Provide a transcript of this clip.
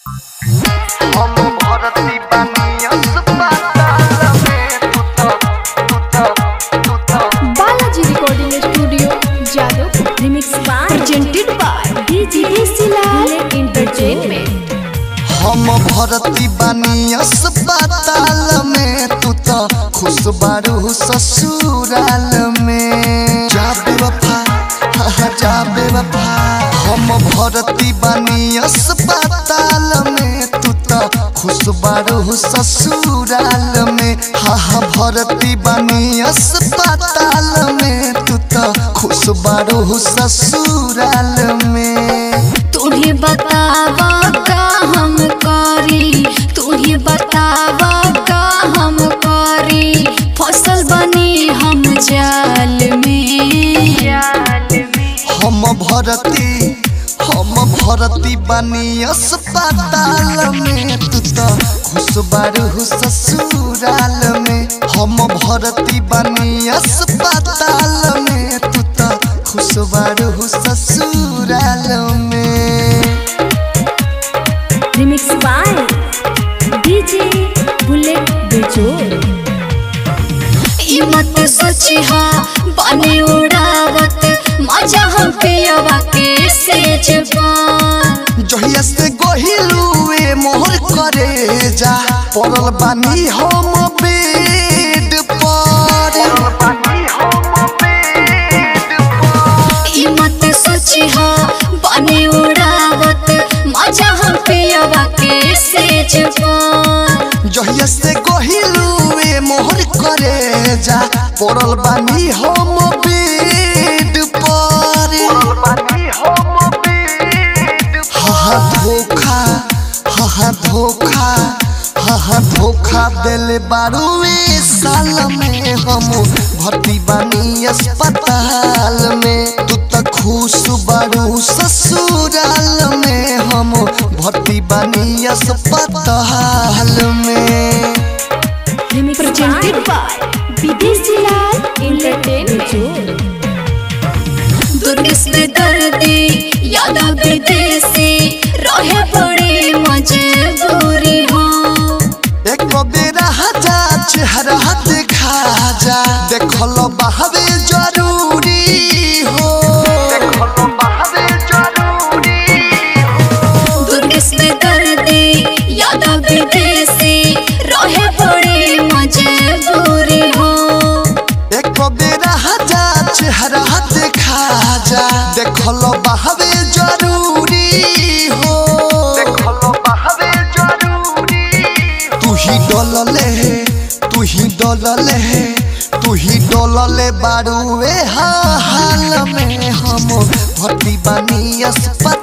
हम भरती बानी अस्पताल में तू तो तू तो तू तो Balaji recording studio Jadav remix by presented by DJ Silal entertainment हम भरती बानी अस्पताल में तू तो खुश बारू ससुराल में जा बेवफा हाँ, हाँ, जा बेवफा हम भरती बानी अस्पताल में तू तो खुश बारू ससुराल में हाँ हाँ भरती बानी अस्पताल में तू तो खुश बारू ससुराल में तुम्हें बतावा का हम करी तुम्हें बतावा का हम करी फसल बनी हम जाल में जाल में हम भरती हम भरती बानी अस्पताल में तू तो खुश बारू ससुराल में हम भरती बानी अस्पताल में तू तो खुश बारू ससुराल में रिमिक्स बाय डीजे बुलेट बेजोर ई मत सोची हा बने उड़ावत मजा हम पियवा के सेज पा जहिया से गहिलुए मोहर करे जा पड़ल बानी हम बेड पर ई मत सोची हा बने उड़ावत मजा हम पियवा के सेज पा जहिया से गहिलुए मोहर करे जा पड़ल बानी हम बेड पर हा धोखा हा धोखा हा धोखा दिल बारुए साल में हम भर्ती बानी अस्पताल में तू तो खुश बारू ससुराल में हम भर्ती बानी अस्पताल में प्रेजेंटेड बाय विदेशी लाल एंटरटेनमेंट दुर्गस में दर्दी यादा विदेशी रहे बड़ी मजबूरी हो एक बेरा जा चेहरा देखा जा देखल बहवे जरूरी हो दुर्गस में दर्दी यादा विदेशी रहे बड़ी मजबूरी हो एक बेरा जा चेहरा देखा जा देखल बहवे जरूरी हो तू ही डोलले तू ही डोलले तू ही डोलले बारूए हाल में हम भर्ती बानी अस्पताल